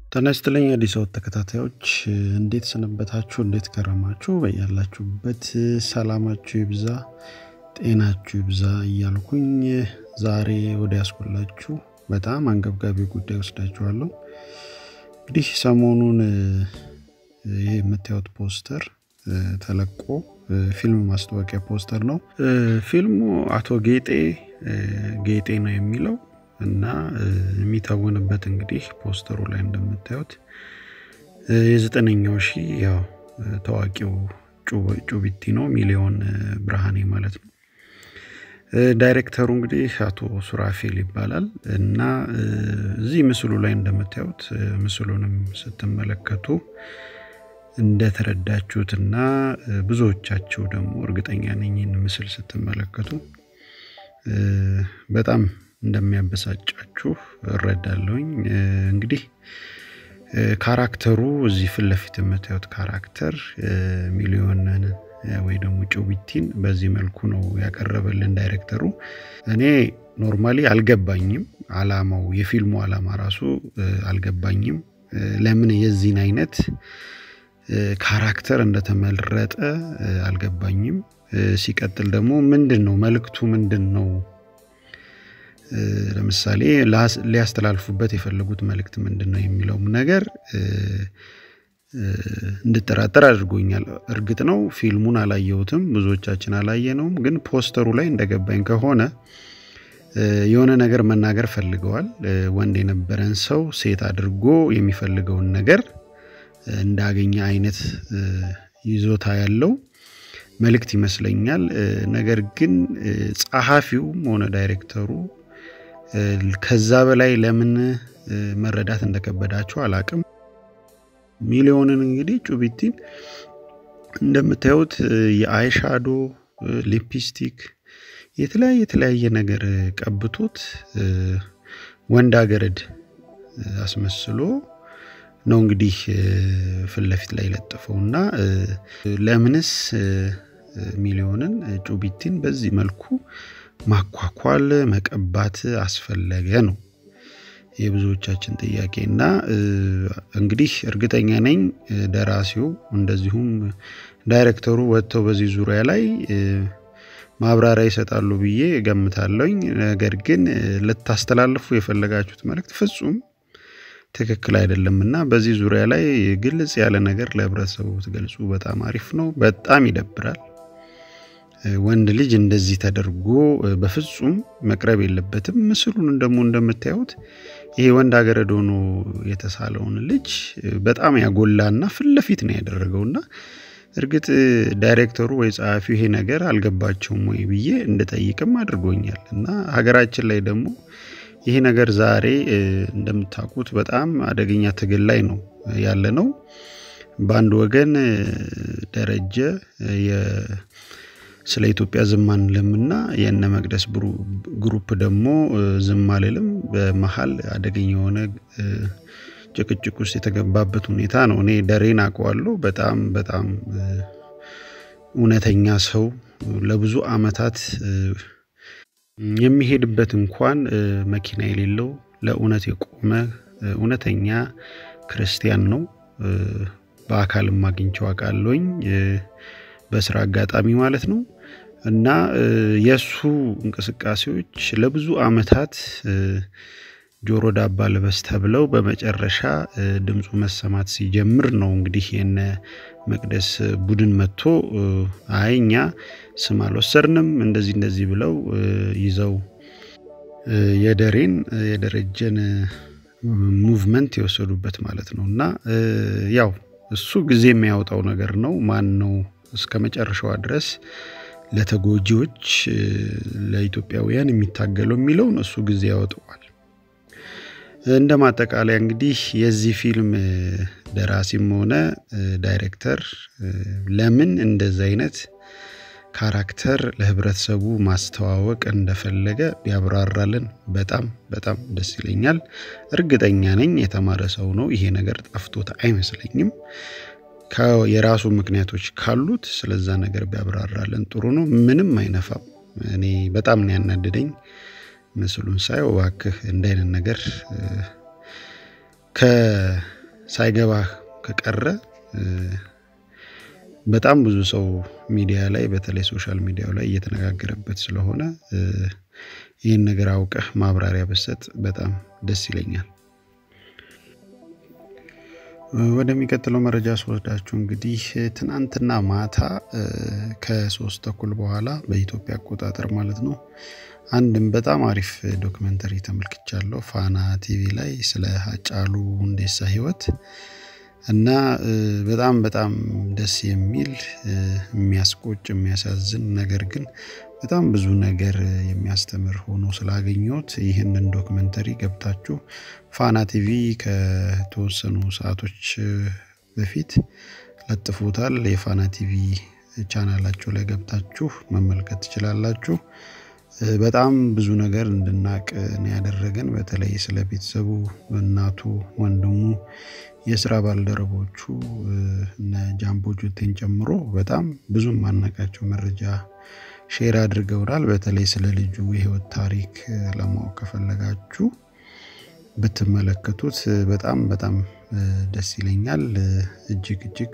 ጤና ይስጥልኝ አዲስ አበባ ተከታታዮች እንዴት ሰነበታችሁ? እንዴት ከረማችሁ? በያላችሁበት ሰላማችሁ ይብዛ፣ ጤናችሁ ይብዛ እያልኩኝ ዛሬ ወደ ያስኮላችሁ በጣም አንገብጋቢ ጉዳይ ወስዳችኋለሁ። እንግዲህ ሰሞኑን ይህ የምታዩት ፖስተር ተለቆ ፊልም ማስታወቂያ ፖስተር ነው። ፊልሙ አቶ ጌጤ ጌጤ ነው የሚለው እና የሚታወንበት እንግዲህ ፖስተሩ ላይ እንደምታዩት የዘጠነኛው ሺህ ያው ታዋቂው ጩቢቲ ነው ሚሊዮን ብርሃኔ ማለት ነው። ዳይሬክተሩ እንግዲህ አቶ ሱራፌል ይባላል እና እዚህ ምስሉ ላይ እንደምታዩት ምስሉንም ስትመለከቱ እንደተረዳችሁትና ብዙዎቻችሁ ደግሞ እርግጠኛ ነኝ ይህን ምስል ስትመለከቱ በጣም እንደሚያበሳጫችሁ እረዳለሁኝ። እንግዲህ ካራክተሩ እዚህ ፊት ለፊት የምታዩት ካራክተር ሚሊዮንን ወይ ደግሞ ጩቢቲን በዚህ መልኩ ነው ያቀረበልን ዳይሬክተሩ። እኔ ኖርማሊ አልገባኝም፣ አላማው የፊልሙ አላማ ራሱ አልገባኝም። ለምን የዚህን አይነት ካራክተር እንደተመረጠ አልገባኝም። ሲቀጥል ደግሞ ምንድን ነው መልእክቱ ምንድን ነው? ለምሳሌ ሊያስተላልፉበት የፈለጉት መልእክት ምንድን ነው የሚለውም ነገር እንድጠራጠር አድርጎኛል። እርግጥ ነው ፊልሙን አላየሁትም፣ ብዙዎቻችን አላየነውም። ግን ፖስተሩ ላይ እንደገባኝ ከሆነ የሆነ ነገር መናገር ፈልገዋል። ወንድ የነበረን ሰው ሴት አድርጎ የሚፈልገውን ነገር እንዳገኘ አይነት ይዞታ ያለው መልእክት ይመስለኛል። ነገር ግን ጸሐፊውም ሆነ ዳይሬክተሩ ከዛ በላይ ለምን መረዳት እንደከበዳቸው አላቅም። ሚሊዮንን እንግዲህ ጩቢቲን እንደምታዩት የአይሻዶ ሊፕስቲክ የተለያየ የተለያየ ነገር ቀብቶት ወንድ አገረድ አስመስሎ ነው እንግዲህ ፊት ለፊት ላይ ለጥፈው እና ለምንስ ሚሊዮንን ጩቢቲን በዚህ መልኩ ማኳኳል መቀባት አስፈለገ ነው የብዙዎቻችን ጥያቄ። እና እንግዲህ እርግጠኛ ነኝ ደራሲው እንደዚሁም ዳይሬክተሩ ወጥተው በዚህ ዙሪያ ላይ ማብራሪያ ይሰጣሉ ብዬ እገምታለሁኝ። ነገር ግን ልታስተላልፉ የፈለጋችሁት መልእክት ፍጹም ትክክል አይደለም እና በዚህ ዙሪያ ላይ ግልጽ ያለ ነገር ለህብረተሰቡ ብትገልጹ በጣም አሪፍ ነው። በጣም ይደብራል። ወንድ ልጅ እንደዚህ ተደርጎ በፍጹም መቅረብ የለበትም። ምስሉን ደግሞ እንደምታዩት ይሄ ወንድ አገረድ ሆኖ የተሳለውን ልጅ በጣም ያጎላና ፊት ለፊት ነው ያደረገውና እርግጥ ዳይሬክተሩ ወይ ጸሐፊው ይሄ ነገር አልገባቸውም ወይ ብዬ እንድጠይቅም አድርጎኛል እና ሀገራችን ላይ ደግሞ ይሄ ነገር ዛሬ እንደምታውቁት በጣም አደገኛ ትግል ላይ ነው ያለ ነው። በአንድ ወገን ደረጀ ስለ ኢትዮጵያ ዝም አንልምና የእነ መቅደስ ግሩፕ ደግሞ ዝም አልልም። በመሀል አደገኛ የሆነ ጭቅጭቅ ውስጥ የተገባበት ሁኔታ ነው። እኔ ደሬን አውቀዋለሁ። በጣም በጣም እውነተኛ ሰው ለብዙ አመታት የሚሄድበት እንኳን መኪና የሌለው ለእውነት የቆመ እውነተኛ ክርስቲያን ነው። በአካልም አግኝቼው አውቃለሁኝ በስራ አጋጣሚ ማለት ነው። እና የእሱ እንቅስቃሴዎች ለብዙ አመታት ጆሮ ዳባ ልበስ ተብለው በመጨረሻ ድምፁ መሰማት ሲጀምር ነው እንግዲህ የነ መቅደስ ቡድን መጥቶ አይ እኛ ስም አልወሰድንም እንደዚህ እንደዚህ ብለው ይዘው የደሬን የደረጀን ሙቭመንት የወሰዱበት ማለት ነው። እና ያው እሱ ጊዜ የሚያወጣው ነገር ነው። ማን ነው እስከ መጨረሻዋ ድረስ ለተጎጂዎች ለኢትዮጵያውያን የሚታገለው የሚለውን እሱ ጊዜ ያወጣዋል። እንደ ማጠቃለያ እንግዲህ የዚህ ፊልም ደራሲም ሆነ ዳይሬክተር ለምን እንደዚህ አይነት ካራክተር ለህብረተሰቡ ማስተዋወቅ እንደፈለገ ቢያብራራልን በጣም በጣም ደስ ይለኛል። እርግጠኛ ነኝ የተማረ ሰው ነው። ይሄ ነገር ጠፍቶት አይመስለኝም። የራሱ ምክንያቶች ካሉት ስለዛ ነገር ቢያብራራልን ጥሩ ነው። ምንም አይነፋም። እኔ በጣም ነው ያናደደኝ ምስሉን ሳየው። እባክህ እንደ አይነት ነገር ሳይገባህ ከቀረ በጣም ብዙ ሰው ሚዲያ ላይ በተለይ ሶሻል ሚዲያው ላይ እየተነጋገረበት ስለሆነ ይህን ነገር አውቀህ ማብራሪያ ብሰጥ በጣም ደስ ይለኛል። ወደሚቀጥለው መረጃ ስወስዳችሁ እንግዲህ ትናንትና ማታ ከሶስት ተኩል በኋላ በኢትዮጵያ አቆጣጠር ማለት ነው አንድም በጣም አሪፍ ዶክመንተሪ ተመልክቻለሁ ፋና ቲቪ ላይ ስለ ሀጫሉ ሁንዴሳ ህይወት እና በጣም በጣም ደስ የሚል የሚያስቆጭ የሚያሳዝን ነገር ግን በጣም ብዙ ነገር የሚያስተምር ሆኖ ስላገኘሁት ይህንን ዶክመንተሪ ገብታችሁ ፋና ቲቪ ከተወሰኑ ሰዓቶች በፊት ለጥፎታል። የፋና ቲቪ ቻናላቸው ላይ ገብታችሁ መመልከት ትችላላችሁ። በጣም ብዙ ነገር እንድናቅ ነው ያደረገን። በተለይ ስለ ቤተሰቡ፣ እናቱ፣ ወንድሙ፣ የስራ ባልደረቦቹ እነ ጃምቦ ጆቴን ጨምሮ በጣም ብዙ ማናቃቸው መረጃ ሼር አድርገውናል። በተለይ ስለ ልጁ የህይወት ታሪክ ለማወቅ ከፈለጋችሁ ብትመለከቱት በጣም በጣም ደስ ይለኛል። እጅግ እጅግ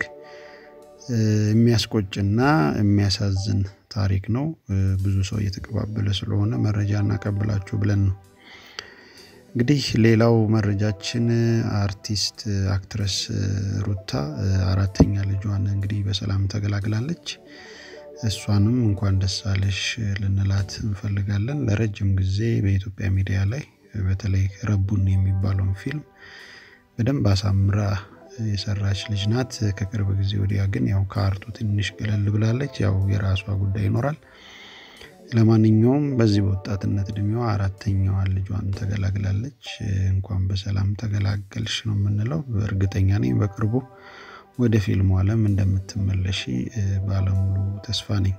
የሚያስቆጭና የሚያሳዝን ታሪክ ነው። ብዙ ሰው እየተቀባበለ ስለሆነ መረጃ እናቀብላችሁ ብለን ነው። እንግዲህ ሌላው መረጃችን አርቲስት አክትረስ ሩታ አራተኛ ልጇን እንግዲህ በሰላም ተገላግላለች። እሷንም እንኳን ደስ አለሽ ልንላት እንፈልጋለን። ለረጅም ጊዜ በኢትዮጵያ ሚዲያ ላይ በተለይ ረቡን የሚባለውን ፊልም በደንብ አሳምራ የሰራች ልጅ ናት። ከቅርብ ጊዜ ወዲያ ግን ያው ከአርቱ ትንሽ ገለል ብላለች። ያው የራሷ ጉዳይ ይኖራል። ለማንኛውም በዚህ በወጣትነት እድሜዋ አራተኛዋን ልጇን ተገላግላለች። እንኳን በሰላም ተገላገልሽ ነው የምንለው። እርግጠኛ ነኝ በቅርቡ ወደ ፊልሙ ዓለም እንደምትመለሺ ባለሙሉ ተስፋ ነኝ።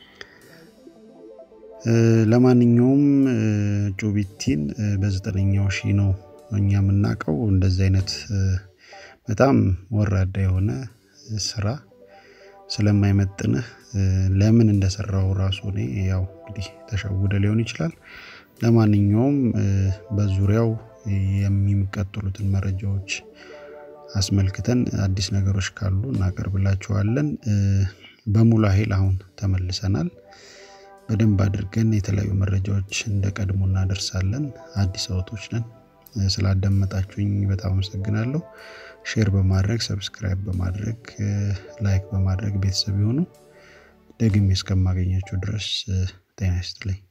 ለማንኛውም ጩቢቲን በዘጠነኛው ሺ ነው እኛ የምናውቀው። እንደዚህ አይነት በጣም ወራዳ የሆነ ስራ ስለማይመጥንህ ለምን እንደሰራው ራሱ እኔ ያው እንግዲህ ተሸውደ ሊሆን ይችላል። ለማንኛውም በዙሪያው የሚቀጥሉትን መረጃዎች አስመልክተን አዲስ ነገሮች ካሉ እናቀርብላችኋለን። በሙሉ ኃይል አሁን ተመልሰናል። በደንብ አድርገን የተለያዩ መረጃዎች እንደ ቀድሞ እናደርሳለን። አዲስ አበቦች ነን። ስላዳመጣችሁኝ በጣም አመሰግናለሁ። ሼር በማድረግ ሰብስክራይብ በማድረግ ላይክ በማድረግ ቤተሰብ የሆኑ ደግሜ እስከማገኛቸው ድረስ ጤና ይስጥልኝ።